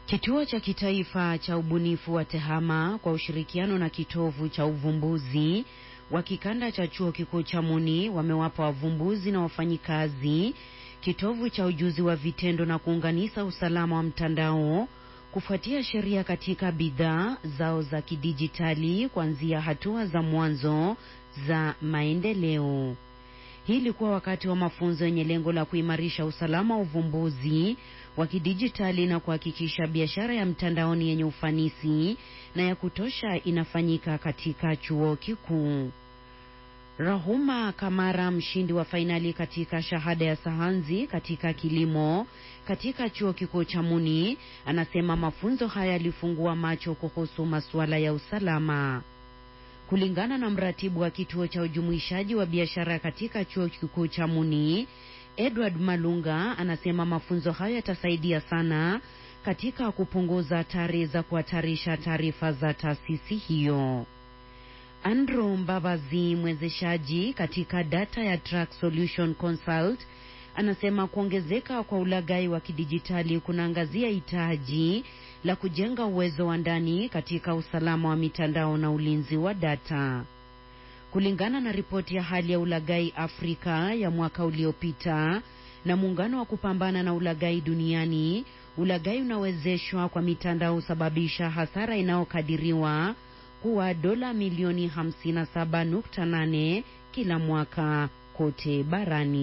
Kituo cha kitaifa cha ubunifu wa TEHAMA kwa ushirikiano na kitovu cha uvumbuzi wa kikanda cha chuo kikuu cha Muni wamewapa wavumbuzi na wafanyikazi kitovu cha ujuzi wa vitendo na kuunganisha usalama wa mtandao kufuatia sheria katika bidhaa zao za kidijitali kuanzia hatua za mwanzo za maendeleo. Hii ilikuwa wakati wa mafunzo yenye lengo la kuimarisha usalama wa uvumbuzi wa kidijitali na kuhakikisha biashara ya mtandaoni yenye ufanisi na ya kutosha inafanyika katika chuo kikuu. Rahuma Kamara, mshindi wa fainali katika shahada ya sayansi katika kilimo katika chuo kikuu cha Muni, anasema mafunzo haya yalifungua macho kuhusu masuala ya usalama. Kulingana na mratibu wa kituo cha ujumuishaji wa biashara katika chuo kikuu cha Muni, Edward Malunga, anasema mafunzo hayo yatasaidia sana katika kupunguza hatari za kuhatarisha taarifa za taasisi hiyo. Andrew Mbabazi, mwezeshaji katika data ya Track Solution Consult, anasema kuongezeka kwa ulaghai wa kidijitali kunaangazia hitaji la kujenga uwezo wa ndani katika usalama wa mitandao na ulinzi wa data. Kulingana na ripoti ya hali ya ulaghai Afrika ya mwaka uliopita na muungano wa kupambana na ulaghai duniani, ulaghai unawezeshwa kwa mitandao husababisha hasara inayokadiriwa kuwa dola milioni 57.8 kila mwaka kote barani.